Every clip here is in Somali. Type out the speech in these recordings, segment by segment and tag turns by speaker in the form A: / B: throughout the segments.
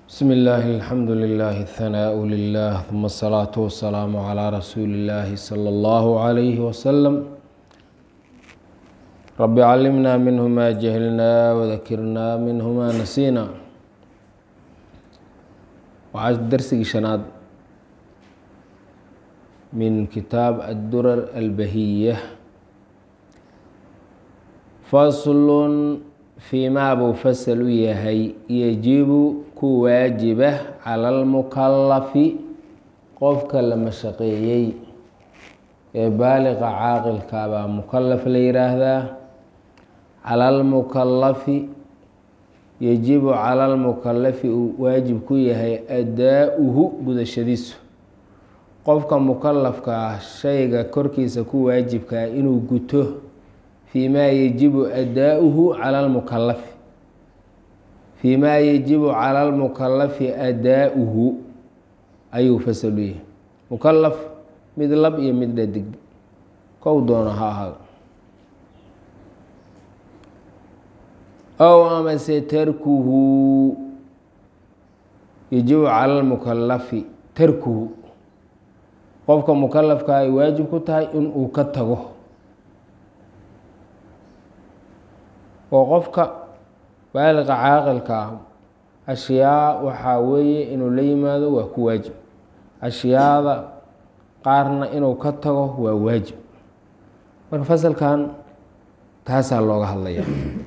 A: بسم الله الحمد لله الثناء لله ثم الصلاة والسلام على رسول الله صلى الله عليه وسلم رب علمنا منه ما جهلنا وذكرنا منه ما نسينا waxaa darsigii shanaad min kitaab addurar albahiya faslun fii maa buu fasal u yahay yajibu ku waajiba cala almukalafi qofka la mashaqeeyey ee baaliqa caaqilka baa mukalaf la yiraahdaa cala almukalafi yajibu cala almukalafi uu waajib ku yahay adaa-uhu gudashadiisu qofka mukalafka ah shayga korkiisa ku waajibkaa inuu guto fii maa yajibu adaa-uhu cala almukalafi fii maa yajibu cala almukalafi adaa-uhu ayuu fasal u yahay mukalaf mid lab iyo mid dhadig kow doono ha ahaado ow amase tarkuhu yajibu cala lmukalafi tarkuhu qofka mukalafka ay waajib ku tahay in uu ka tago oo qofka baaliqa caaqilka ah ashyaa waxaa weeye inuu la yimaado waa ku waajib ashyaada qaarna inuu ka tago waa waajib marka fasalkan taasaa looga hadlaya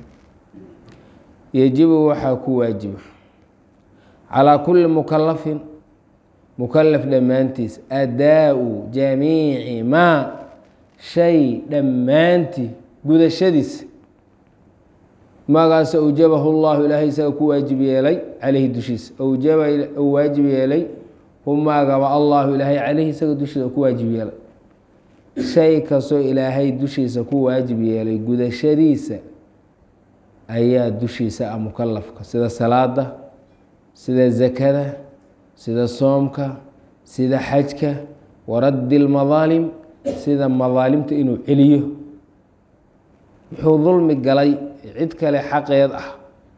A: yajibu waxaa ku waajiba calaa kulli mukalafin mukalaf dhammaantiis adaa-u jamiici maa shay dhammaantii gudashadiis magaas awjabahu llahu ilaahay isaga ku waajib yeelay caleyhi dushiisa awjaba u waajib yeelay humaagaba allahu ilaahay caleyhi isaga dushiisa ku waajib yeelay shay kastoo ilaahay dushiisa ku waajib yeelay gudashadiisa ayaa dushiisa ah mukalafka sida salaada sida zakada sida soomka sida xajka waraddi lmadaalim sida madaalimta inuu celiyo wuxuu dulmi galay cid kale xaqeed ah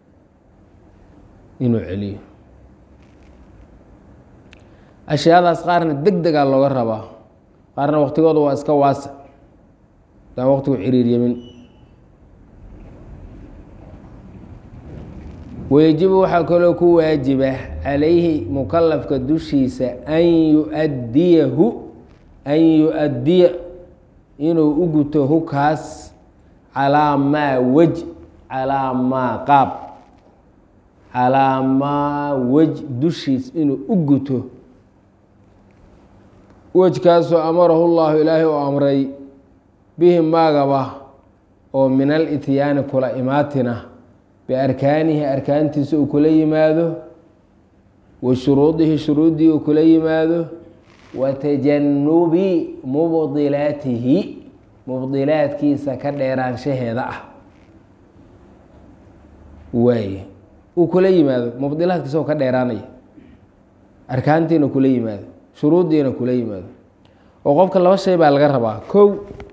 A: inuu celiyo ashyaadaas qaarna deg degaa looga rabaa qaarna waqtigooda waa iska waasa daan waqtigu ciriiryamin wayajibu waxaa kaloo ku waajiba calayhi mukalafka dushiisa an yuadiyahu an yu-adiya inuu u guto hukaas calaa maa wej calaa maa qaab calaa maa wej dushiis inuu u guto wejkaasoo amarahu llahu ilaahay oo amray bihi maagaba oo min alityaani kula imaatina biarkaanihi arkaantiisa uu kula yimaado wa shuruudihi shuruuddii uu kula yimaado wa tajanubi mubdilaatihi mubdilaadkiisa ka dheeraanshaheeda ah waay uu kula yimaado mubdilaadkiisa oo ka dheeraanaya arkaantiina kula yimaado shuruuddiina kula yimaado oo qofka laba shay baa laga rabaa kow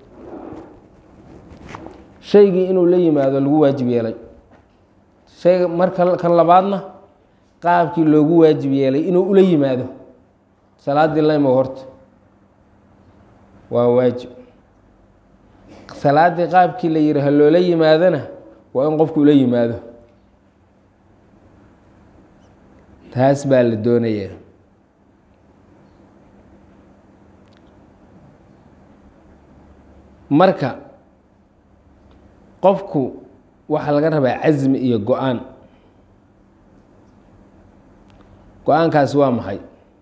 A: shaygii inuu la yimaado lagu waajib yeelay shayga marka kan labaadna qaabkii loogu waajib yeelay inuu ula yimaado salaaddii laymo horta waa waajib salaaddii qaabkii la yihi ha loola yimaadona waa in qofku ula yimaado taas baa la doonayaa marka qofku waxaa laga rabaa casmi iyo go-aan go-aankaasi waa maxay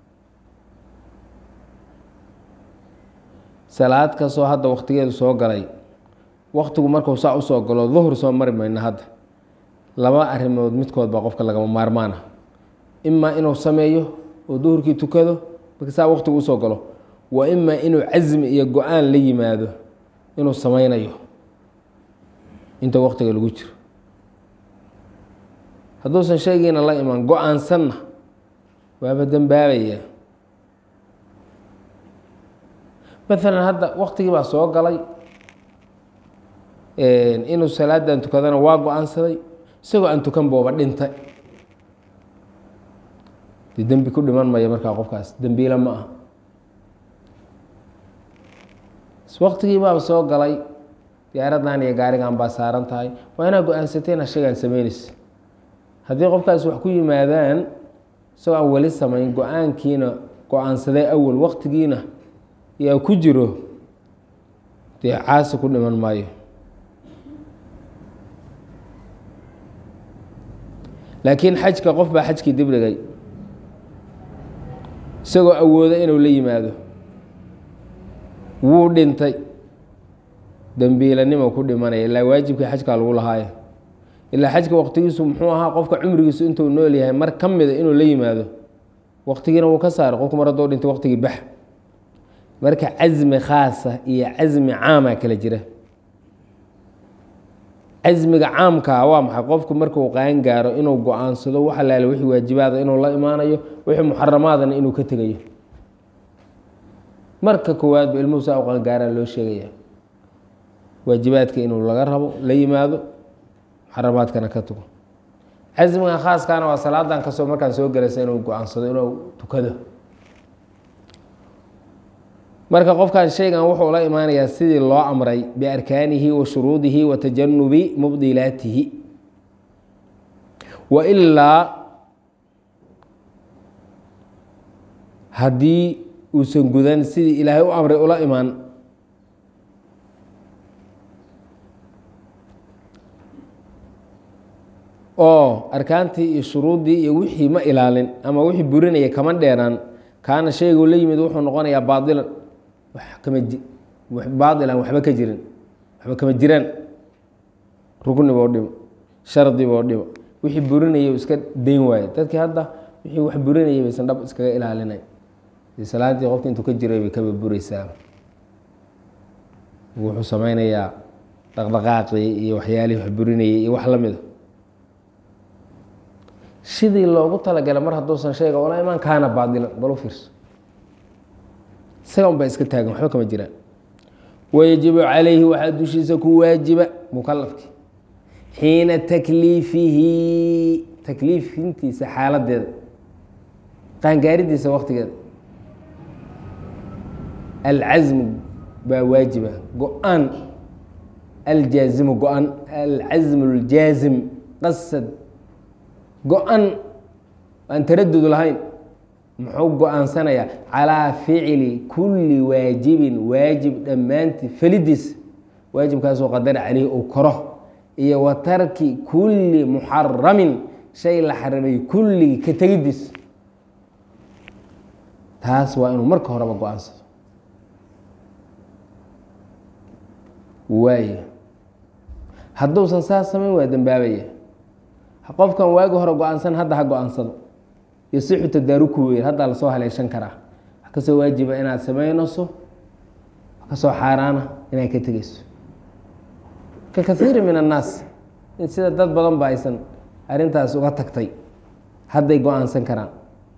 A: salaad kastoo hadda waktigeedu soo galay waktigu markuu saa usoo galo duhur soo mari mayno hadda laba arrimood midkood baa qofka lagama maarmaana imaa inuu sameeyo oo duhurkii tukado marka saa waktigu usoo galo waa imaa inuu casmi iyo go-aan la yimaado inuu sameynayo inta waktiga lagu jiro hadduusan shaygiina la iman go-aansanna waaba dembaabaya maalan hadda waktigii baa soo galay inuu salaadan tukadana waa go-aansaday isagoo aan tukan booba dhintay dee dembi ku dhiman maya markaa qofkaas dembiila ma ah waqtigii baaba soo galay diyaaradan iyo gaarigan baa saaran tahay waa inaad go-aansateen ashagaan sameynaysa haddii qofkaas wax ku yimaadaan isagoo aan weli samayn go-aankiina go-aansaday awal waqtigiina yaa ku jiro dee caasi ku dhiman maayo laakiin xajka qof baa xajkii dib dhigay isagoo awooda inuu la yimaado wuu dhintay dembiilanimo ku dhimanaya ilaa waajibkii xajkaa lagu lahaayo ilaa xajka waqtigiisu muxuu ahaa qofka cumrigiisu intuu nool yahay mar ka mida inuu la yimaado waqtigiina wuu ka saaray qofku mar haddoo dhintay waqtigii bax marka casmi khaasa iyo casmi caama kala jira casmiga caamkaa waa maxay qofku markuu qaan gaaro inuu go-aansado wax alaale wixii waajibaada inuu la imaanayo wixii muxaramaadana inuu ka tegayo marka koowaadba ilmuhu saa u qangaaraa loo sheegaya waajibaadka inuu laga rabo la yimaado muxaramaadkana ka tago casmiga khaaskaana waa salaadan kasoo markaan soo gelaysa inuu go-aansado inuu tukado marka qofkan shaygan wuxuu la imaanayaa sidii loo amray biarkaanihi wa shuruudihi wa tajanubi mubdilaatihi wa ilaa haddii uusan gudan sidii ilaahay u amray ula imaan oo arkaantii iyo shuruuddii iyo wixii ma ilaalin ama wixii burinaya kama dheeraan kaana shaygu la yimid wuxuu noqonayaa baadilan wax kama baadilan waxba ka jirin waxba kama jiraan rugnibo dhimo shardibo dhimo wixii burinaya iska dayn waaye dadkii hadda wixii wax burinayay baysan dhab iskaga ilaalinay salaadii qofka intuu ka jiray bay kaba bureysaa wuxuu sameynayaa dhaqdhaqaaqii iyo waxyaalihii wax burinayay iyo wax la mida sidii loogu talagalay mar hadduusan shayga ola imaan kaana baadilan bal u fiirso isaga un baa iska taagan waxba kama jiraan wayajibu calayhi waxaa dushiisa ku waajiba mukalafki xiina takliifihi takliifintiisa xaaladeeda qaangaaridiisa waqtigeeda alcasmu baa waajiba go-aan aljaazimu go-an alcasmu اljaazim qasad go-an aan taradud lahayn muxuu go-aansanayaa calaa ficli kulli waajibin waajib dhammaantii felidiis waajibkaasoo qadara caleyhi uu koro iyo wa tarki kulli muxaramin shay la xarimay kulligii ka tegidiis taas waa inuu marka horeba go-aansado waay hadduusan saas samayn waa dembaabaya qofkan waagi hore go-aansan hadda ha go-aansado yosixu tadaaruku wey haddaa lasoo haleeshan karaa wax kasoo waajiba inaad samaynayso wax kasoo xaaraana inaad ka tegeyso ka kaiiri min annaas sida dad badan ba aysan arrintaas uga tagtay hadday go-aansan karaan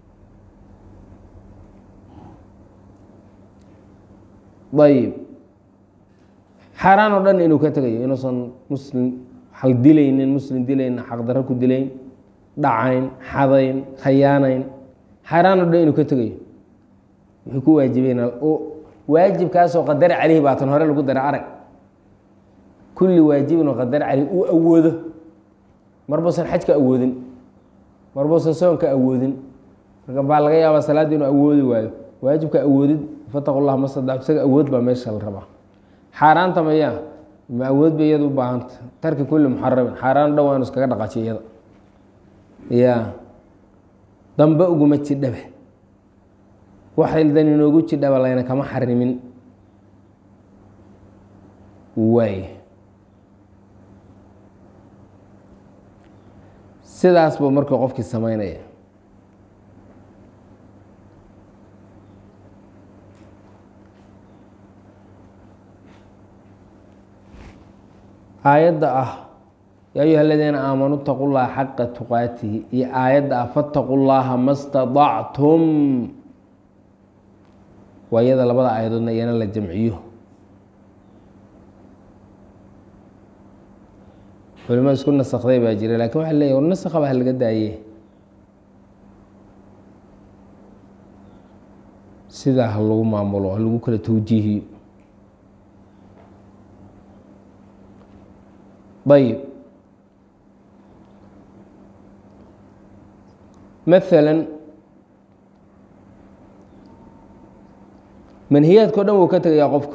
A: ayib xaaraan oo dhan inuu ka tegayo inuusan muslim hal dilaynin muslim dilayn xaqdarro ku dilayn dhacayn xadayn khayaanayn xaaraan oo dhan inuu ka tegayo wuxuu ku waajibeyn waajibkaasoo qadara caleyhi baatan hore lagu dara arag kulli waajibin oo qadara caleyhi uu awoodo marbuusan xajka awoodin marbuusan soonka awoodin marka baa laga yaabaa salaaddii inuu awoodi waayo waajibka awoodid fataqu llah ma sadactu isaga awood baa meesha la rabaa xaaraanta mayaa ma awood bay iyada u baahanta tarki kulli muxaramin xaaraan dhan waa inu iskaga dhaqajiyo iyada ya dambe uguma jidhaba waxaydan inoogu jidhaba layna kama xarimin waay sidaas buu marka qofkii sameynaya aayadda ah yaa ayuha aladiina aamanuu itaqu llaha xaqa tuqaatihi iyo aayadda ah fataqu llaha ma staطactum waa iyada labada aayadoodna iyana la jamciyo culimada isku nasakday baa jira lakin waxa leeyahy war nasakha baa laga daaye sidaa ha lagu maamulo ha lagu kala tawjiihiyo ayib maala manhiyaadka o dhan wuu ka tegayaa qofka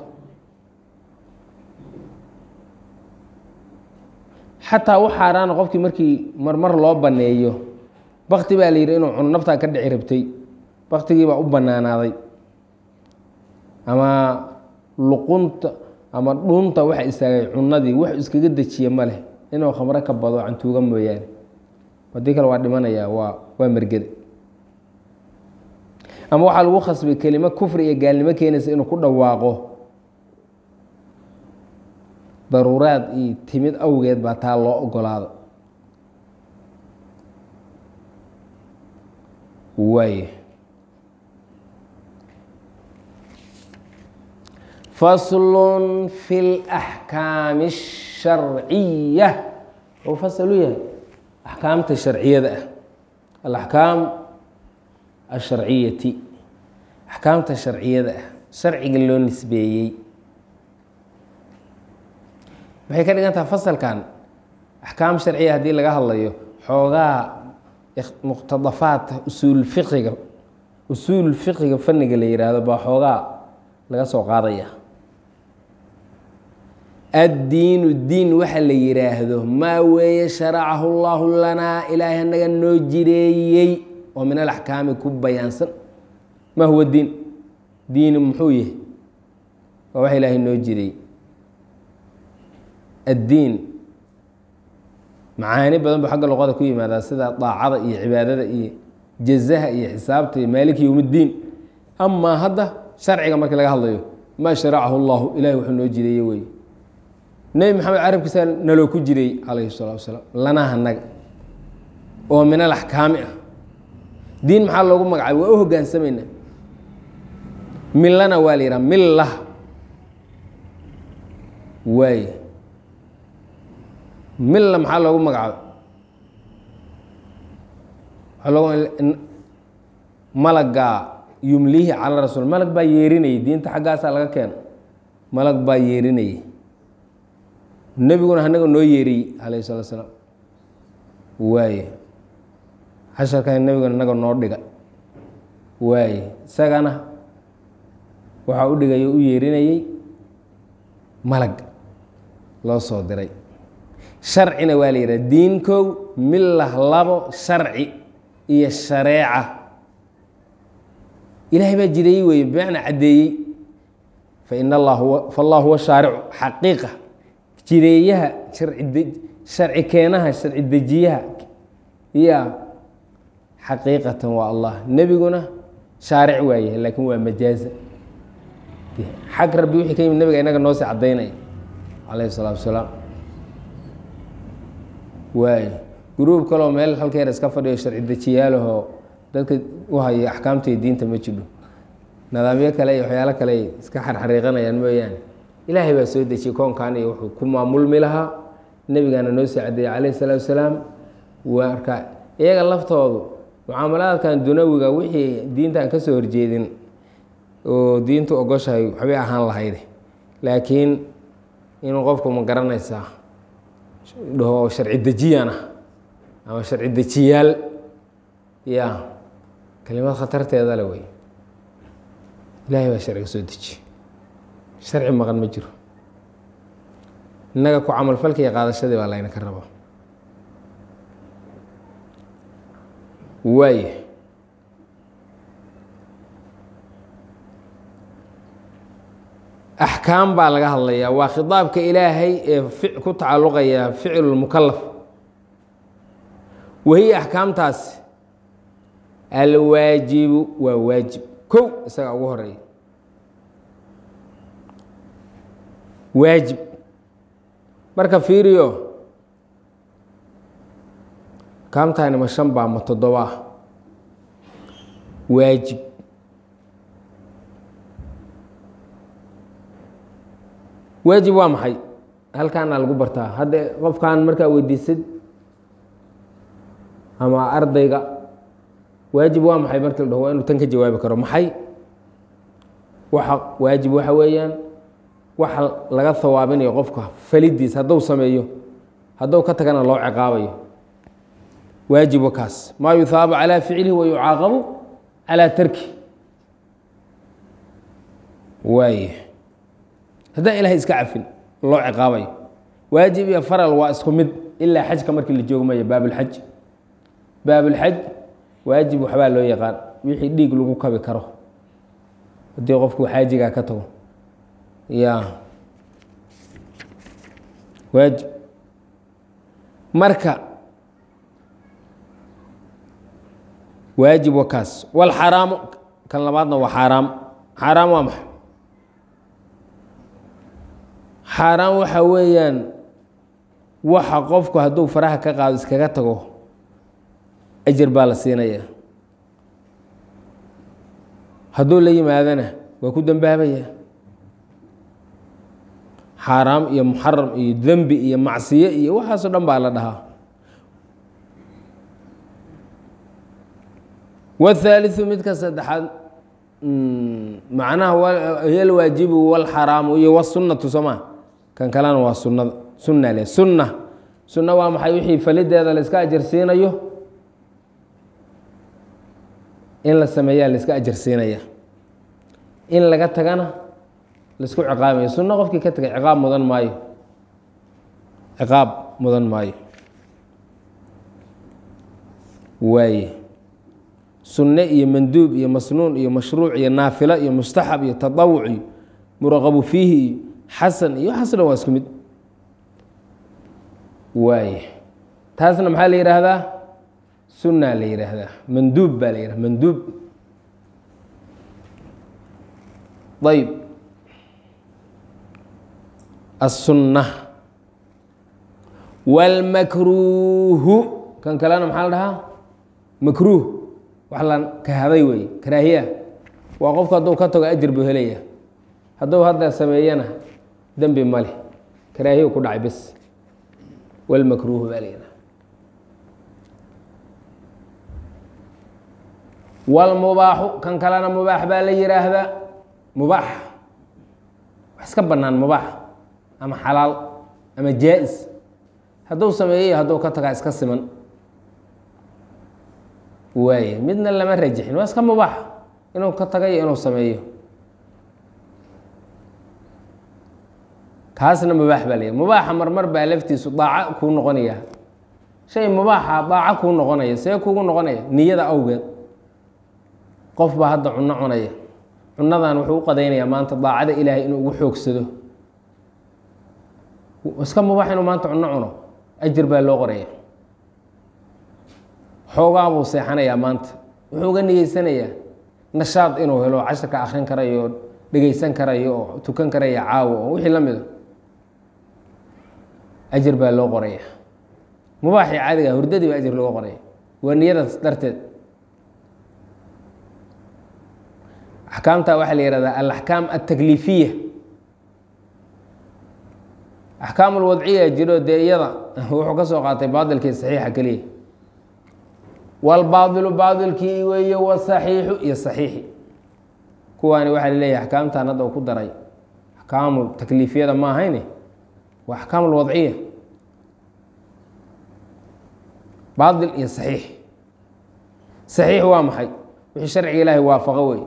A: xataa wax xaaraana qofkii markii marmar loo banneeyo bakti baa la yidhi inuu cuno naftaa ka dhici rabtay baktigii baa u bannaanaaday ama luqunta ama dhunta waxa istaagay cunadii wax iskaga dejiya ma leh inuu khamro ka bado cantuuga mooyaane haddii kale waa dhimanayaa waa waa mergede ama waxaa lagu khasbay kelimo kufri iyo gaalnimo keenaysa inuu ku dhawaaqo daruuraad iyo timid awgeed baa taa loo ogolaado waay faslun fi اlaxkaami الsharciya ou fasal u yahay axkaamta sharciyada ah alaxkaam asharciyati axkaamta sharciyada ah sharciga loo nisbeeyey maxay ka dhigan taha fasalkan axkaam sharciya haddii laga hadlayo xoogaa muqtadafaat usuul fiqiga usuul fiqiga fanniga la yihaahdo baa xoogaa laga soo qaadaya addiinu diin waxa la yidhaahdo maa weeye sharacahu llaahu lanaa ilaahay anaga noo jireeyey oo min alaxkaami ku bayaansan maa huwa diin diini muxuu yahay waa wax ilaahay noo jireeyey addiin macaani badan bu xagga luqada ku yimaadaa sida daacada iyo cibaadada iyo jazaha iyo xisaabta iyo maaliki yowmiddiin amaa hadda sharciga markii laga hadlayo maa sharacahu llahu ilahay wuxuu noo jireeye wey nebi maxamed carabkiisa naloo ku jiray calayhi salatu wasalaam lanaa hanaga oo min alaxkaami ah diin maxaa loogu magacaabay waa u hogaansamaynaa millana waa la yidhaha milla waay milla maxaa loogu magacaabay waxaa loogu malagaa yumlihi cala rasuul malag baa yeerinayay diinta xaggaasaa laga keeno malag baa yeerinayay nebiguna anaga noo yeeriyey calayhi salatu salaam waaye casharkan nebiguna inaga noo dhiga waaye isagana waxaa u dhigay u yeerinayey malag loo soo diray sharcina waa la yidhaha diinkow millah labo sharci iyo shareeca ilaahay baa jireeyey weeye bimacnaa caddeeyey fain allah fallah huwa shaaricu xaqiiqa jireeyaha sharci keenaha sharci dejiyaha ya xaqiiqatan waa allah nebiguna shaaric waayahay laakiin waa majaaza xag rabbi wixii ka yimid nabiga inaga noosii caddaynaya calayhi salaatu wasalaam waay gruub kaloo meel halkeer iska fadhiyo sharci dejiyaalahoo dadka u haya axkaamta iyo diinta ma jidho nidaamyo kale iyo waxyaalo kale iska xarxariiqanayaan mooyaane ilaahay baa soo dejiyey koonkan iyo wuxuu ku maamulmi lahaa nebigaana noo soo cadeeyey calayhi salaatu wasalaam marka iyaga laftoodu mucaamalaadkan dunawiga wixii diinta aan ka soo horjeedin oo diintu ogoshahay waxbay ahaan lahayde laakiin inuu qofku ma garanaysaa dhaho sharci dejiyaan ah ama sharci dejiyaal ya kelimad khatarteeda le wey ilaahay baa sharciga soo dejiye sharci maqan ma jiro innaga ku camalfalka iyo qaadashadii baa layna ka raba waaya axkaam baa laga hadlayaa waa khidaabka ilaahay ee ku tacalluqaya ficlu lmukalaf wahiya axkaamtaasi alwaajibu waa waajib kow isagaa ugu horeeya waajib marka fiiriyo kaamtani ma shan baa ma toddoba ah waajib waajib waa maxay halkaana lagu bartaa hadda qofkan markaa weydiisid ama ardayga waajib waa maxay markii la dhaho waa inuu tan ka jawaabi karo maxay waxa waajib waxa weeyaan waxa laga hawaabinayo qofka falidiis hadduu sameeyo hadduu ka tagana loo ciqaabayo waajib wakaas maa yuhaabu calaa ficlihi wa yucaaqabu calaa tarki waay haddaan ilahay iska cafin loo ciqaabayo waajib iyo faral waa isku mid ilaa xajka markii la joogmayo baabulxaj baabulxaj waajib waxbaa loo yaqaan wixii dhiig lagu kabi karo haddii qofku xaajigaa ka tago ya waajib marka waajib wa kaas walxaraamu kan labaadna waa xaaraam xaaraam waa maxay xaaraam waxa weeyaan waxa qofku hadduu faraha ka qaado iskaga tago ajar baa la siinaya hadduu la yimaadana waa ku dambaabaya xaaraam iyo muxaram iyo dembi iyo macsiyo iyo waxaasoo dhan baa la dhahaa wاthaaliثu midka saddexaad macnaha hiy alwaajibu wاlxaraamu iyo wsunatu sooma kan kalena waa sunada sunna le sunna sunna waa maxay wixii falideeda la iska ajarsiinayo in la sameeyaa la iska ajarsiinaya in laga tagana laisku ciqaabayo sunno qofkii ka tagay ciqaab mudan maayo ciqaab mudan maayo waaye sunne iyo manduub iyo masnuun iyo mashruuc iyo naafilo iyo mustaxab iyo taطawuc iyo muraqabu fiihi iyo xasan iyo waxaas dhan waa isku mid waaye taasna maxaa la yidhaahdaa sunna la yidhaahdaa manduub baa la yidhahda manduub ayb الsunة wاlmakruuhu kan kalena maxaa la dhahaa makruuh wax la kahaday wey karaahiya waa qofku hadduu ka tago ajir buu helaya hadduu hadda sameeyana dembi male karaahiya ku dhacay bes wاlmakruuhu baa la yidhaha wاlmubaaxu kan kalena mubaax baa la yihaahdaa mubaax wax iska banaan mubaax ama xalaal ama jaa-is hadduu sameeyey hadduu ka tagaa iska siman waaye midna lama rajixin waa iska mubaax inuu ka tagayo inuu sameeyo kaasna mubaax baa layahy mubaaxa marmar baa laftiisu daaco kuu noqonaya shay mubaaxa daaco kuu noqonaya see kugu noqonaya niyada awgeed qof baa hadda cunno cunaya cunadan wuxuu u qadaynayaa maanta daacada ilaahay inuu ugu xoogsado iska mubaax inuu maanta cunno cuno ajir baa loo qoraya xoogaa buu seexanayaa maanta wuxuu uga nigeysanayaa nashaad inuu helo casharka akrin karayo oo dhegeysan karayo oo tukan karaya caawo oo wixii la mida ajir baa loo qoraya mubaaxii caadiga hurdadii baa ajir looga qoraya waa niyadaas darteed axkaamta waxaa la yihahdaa alaxkaam altakliifiya axkaam alwadciya jiro dee iyada wuxuu ka soo qaatay baadilkii saxiixa keliya walbaadilu baadilkii weeye wasaxiixu iyo saxiixi kuwaani waxaa laleeyahay axkaamtan hadda uu ku daray axkaamu takliifiyada ma ahayne waa axkaam alwadciya baadil iyo saxiix saxiix waa maxay wixii sharciga ilaahay waafaqo wey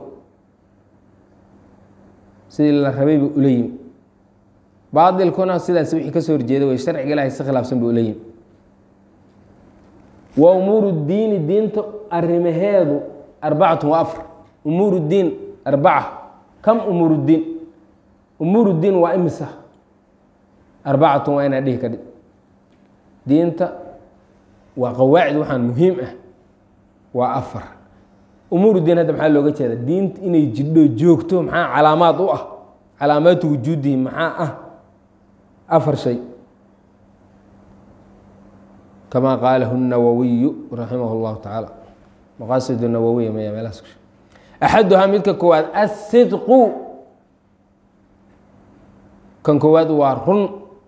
A: sidii la rabay buu ula yimi baadilkuna sidaas wixii kasoo horjeeda wey sharciga ilahay si khilaafsan buu ula yimi wa umuuru diini diinta arrimaheedu arbacatun wa afar umuur diin arbaca kam umuur diin umuur diin waa imisa arbacatun waa inaa dhihi kadhi diinta waa qawaacid waxaan muhiim ah waa afar umuur diin hadda maxaa looga jeeda diinta inay jidho joogto maxaa calaamaad u ah calaamaatu wujuudihi maxaa ah afar shay kama qaalahu الnawawiyu raximah اllahu tacaala maqaasid nawawiya maya meelahaas ku axaduhaa midka koowaad asidqu kan koowaad waa run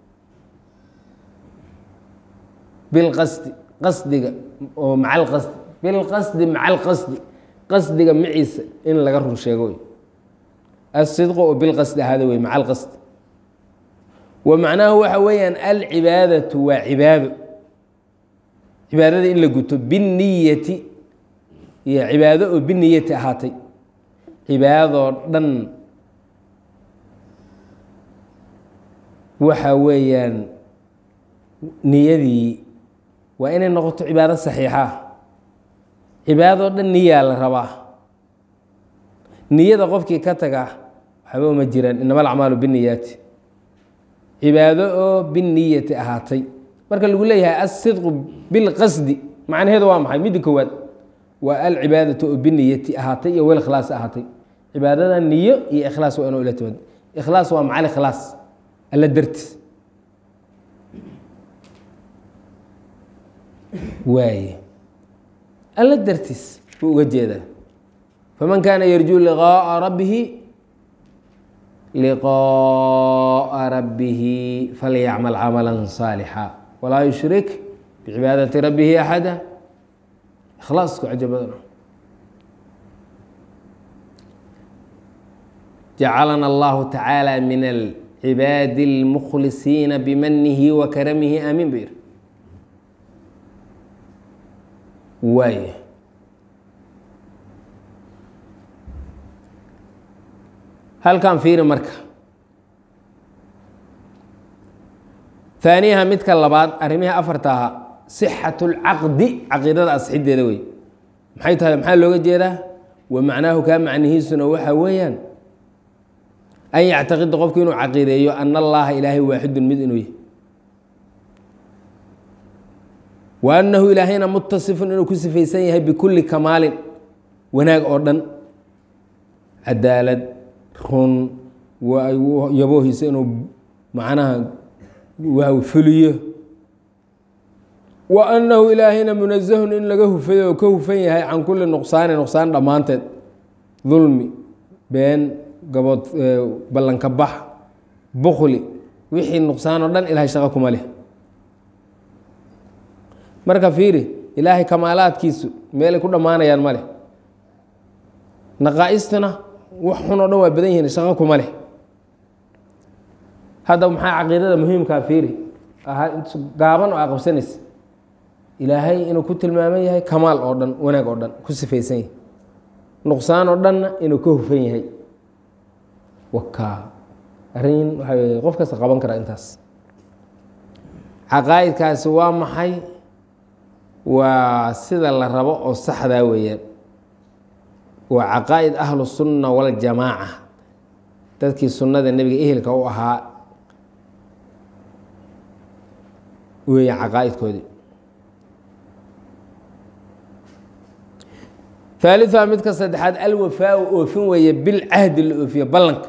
A: bilqasdi qasdiga oo maca alqasdi bilqasdi maca alqasdi qasdiga maciisa in laga run sheego wey asidqu oo bilqasdi ahaada wey maca alqasd wa macnaahu waxa weeyaan alcibaadatu waa cibaado cibaadada in la guto binniyati iyo cibaado oo biniyati ahaatay cibaadadoo dhan waxa weeyaan niyadii waa inay noqoto cibaado saxiixa cibaadadoo dhan niyaa la rabaa niyada qofkii ka taga waxba uma jiraan inama alacmaalu binniyaati cibaado oo binniyati ahaatay marka lagu leeyahay asidqu bilqasdi macnaheedu waa maxay midda koowaad waa alcibaadatu oo biniyati ahaatay iyo wel ikhlaas ahaatay cibaadada niyo iyo ikhlaas waa inuu ila timaado ikhlaas waa macal ikhlaas alla dartiis waaye alla dartiis buu uga jeedaa faman kaana yarjuu liqaaءa rabbihi liqaaءa rabbihi falyacmal camala saalixa walaa yushrik bicibaadati rabbihi axada ikhlaasku cajo badan jacalana allahu tacaala min alcibaadi اlmukhlisiina bimanihi wa karamihi aamiin bu yiri waay halkan fiiri marka haaniyaha midka labaad arrimihii afarta ahaa sixatu lcaqdi caqiidada asxideeda wey maxay tahay maxaa looga jeedaa wa macnaahu kaa macnihiisuna waxaa weeyaan an yactaqida qofku inuu caqiideeyo ana allaha ilaahay waaxidun mid inuu yahy wa annahu ilaahayna mutasifun inuu ku sifaysan yahay bikulli kamaalin wanaag oo dhan cadaalad run yaboohiisa inuu macnaha waa fuliyo wa annahu ilaahayna munazahun in laga hufay oo ka hufan yahay can kulli nuqsaani nuqsaan dhammaanteed dulmi been gabood ballanka bax bukli wixii nuqsaan oo dhan ilahay shaqo kuma leh marka fiiri ilaahay kamaalaadkiisu meelay ku dhammaanayaan ma leh naqaa-istuna wax xun oo dhan waa badan yihiin shaqo kuma leh hadda maxaa caqiidada muhiimkaa fiiri gaaban oo a qabsanaysa ilaahay inuu ku tilmaaman yahay kamaal oo dhan wanaag oo dhan ku sifaysan yahay nuqsaan oo dhanna inuu ka hufan yahay wakaa arrin waxaa wey qof kasta qaban karaa intaas caqaa'idkaasi waa maxay waa sida la rabo oo saxdaa weeyaan waa caqaa'id ahlu sunna waljamaaca dadkii sunnada nebiga ehelka u ahaa weeyaan caqaa'idkoodii haaliثa midka saddexaad alwafaau oofin weeye bilcahdi la oofiyo ballanka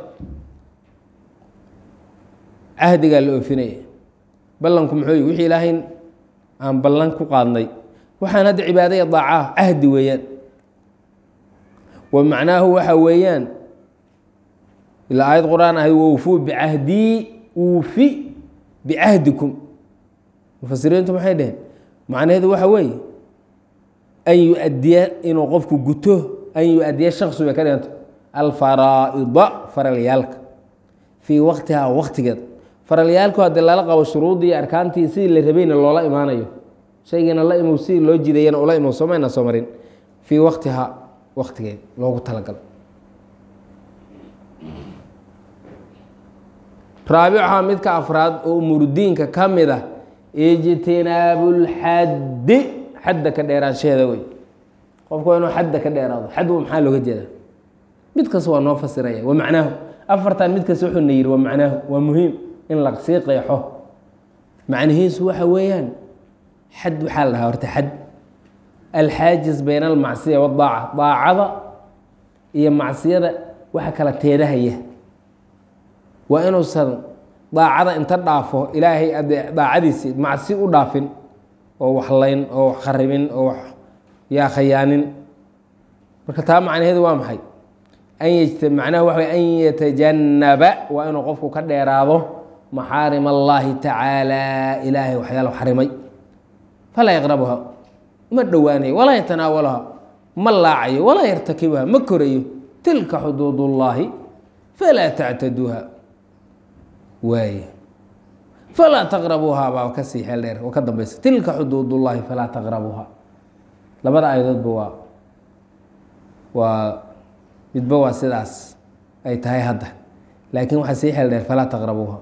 A: cahdigaa la oofinaya ballanku muxuu yi wixii ilaahay aan ballan ku qaadnay waxaan hadda cibaadaya daacaa cahdi weeyaan wa macnaahu waxa weeyaan ilaa aayad qur-aan ahayd wawfuu bicahdii uufi bicahdikum mufasiriintu maxay dheheen macnaheedu waxa weeye an yu-adiya inuu qofku guto an yu-adiya shaksu bay ka dhiganta alfaraa'ida faralyaalka fii waktihaa waktigeed faralyaalku haddii lala qabo shuruuddii iyo arkaantii sidii la rabayna loola imaanayo shaygiina la imow sidii loo jidayana ula imow somayna soo marin fii waktihaa waktigeed loogu talagalo raabicuhaa midka afraad oo umurudiinka ka mid ah ijtinaabulxaddi xadda ka dheeraanshaheeda wey qofku waa inuu xadda ka dheeraado xad maxaa looga jeedaa mid kasta waa noo fasiraya waa macnaahu afartan mid kasta wuxuu na yidhi waa macnaahu waa muhiim in la sii qeexo macnihiisu waxa weeyaan xad waxaa la dhahaa horta xad alxaajis bayna almacsiya waddaaca daacada iyo macsiyada waxa kala teedahaya waa inuusan daacada inta dhaafo ilaahay ade daacadiisii macsi u dhaafin oo wax layn oo wax kharibin oo wax yaa khayaanin marka taa macnaheedu waa maxay an yt macnaha waxa way an yatajannaba waa inuu qofku ka dheeraado maxaarim allaahi tacaala ilaahay waxyaala xarimay falaa yaqrabuha ma dhowaanayo walaa yatanaawalaha ma laacayo walaa yartakibuha ma korayo tilka xuduud ullaahi falaa tactaduuha waaye falaa taqrabuuha baa kasii xeel dheer oo ka dambeysa tilka xuduudullaahi falaa taqrabuuha labada aayadoodba waa waa midba waa sidaas ay tahay hadda laakiin waxaa sii xeel dheer falaa taqrabuuha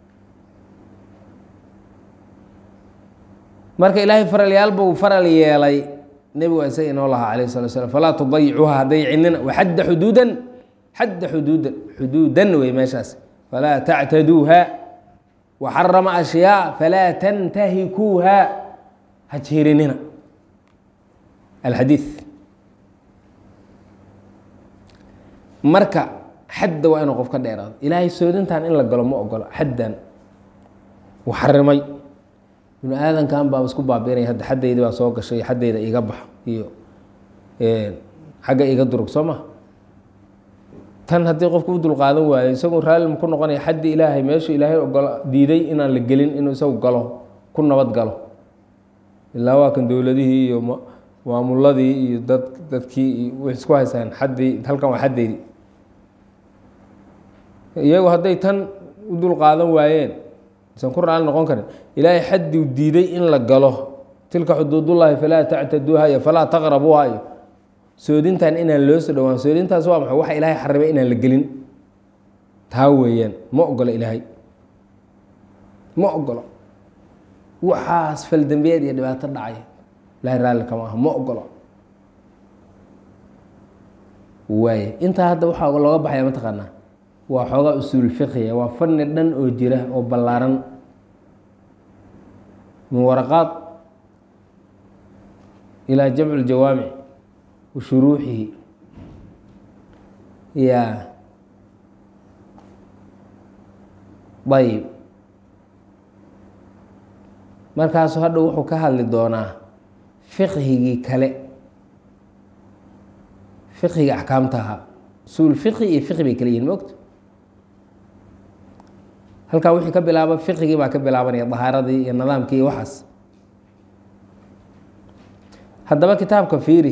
A: marka ilaahay faralyaalba uu faral yeelay nebigu isaga inoo lahaa alayh salatu slam falaa tudayicuuha hadaycinina waxadda xuduudan xadda xuduudan xuduudan wey meeshaas falaa tactaduuha waxarama ashyaa falaa tantahikuuha ha jirinina alxadiid marka xadda waa inuu qof ka dheeraado ilaahay soodintan in la galo ma ogolo xaddan uu xarimay binu aadankan baa isku baabiinaya hadda xaddaydi baa soo gashay xaddayda iga bax iyo xagga iga durug soo ma tan haddii qofku u dulqaadan waayo isagoo raalli ku noqonaya xaddi ilaahay meeshu ilaahay ogolo diiday inaan la gelin inuu isagu galo ku nabad galo ilaa waa kan dowladihii iyo maamuladii iyo dad dadkii iyo way isku haysaan xaddii halkan waa xaddaydi iyagu hadday tan u dulqaadan waayeen isan ku raali noqon karin ilaahay xaddiu diiday in la galo tilka xuduudullaahi falaa tactaduuha iyo falaa taqrabuuha iyo soodintan inaan loo soo dhowaan soodintaas waa maxay waxa ilaahay xarimay inaan la gelin taa weeyaan ma ogolo ilaahay ma ogolo waxaas faldambiyeed iyo dhibaato dhacay ilahay raalli kama aha ma ogolo waaye intaa hadda waxaa looga baxaya mataqaanaa waa xoogaa usuul fiqiya waa fani dhan oo jira oo ballaaran min waraqaad ilaa jamcu ljawaamic wa shuruuxihi ya ayib markaasu hadha wuxuu ka hadli doonaa fiqhigii kale fiqhiga axkaamta ahaa usuul fiqhi iyo fiqhi bay kala yihin maogta halkaa wixii ka bilaaba fiqigii baa ka bilaabanaya dahaaradii iyo nidaamkii iyo waxaas haddaba kitaabka fiiri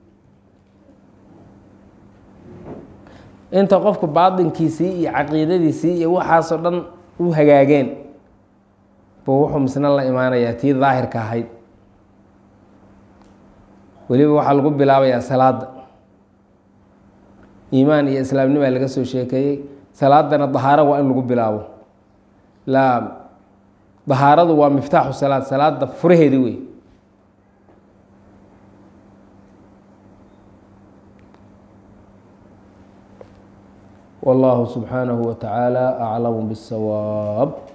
A: inta qofku baatinkiisii iyo caqiidadiisii iyo waxaasoo dhan u hagaageen buu wuxuu misna la imaanayaa tii daahirka ahayd weliba waxaa lagu bilaabayaa salaada iimaan iyo islaamnimaa laga soo sheekeeyey salaadana dahaaro waa in lagu bilaabo laa dahaaradu waa miftaaxu salaad salaada furaheedi wey والله سبحانه وتعالى أعلم بالصواب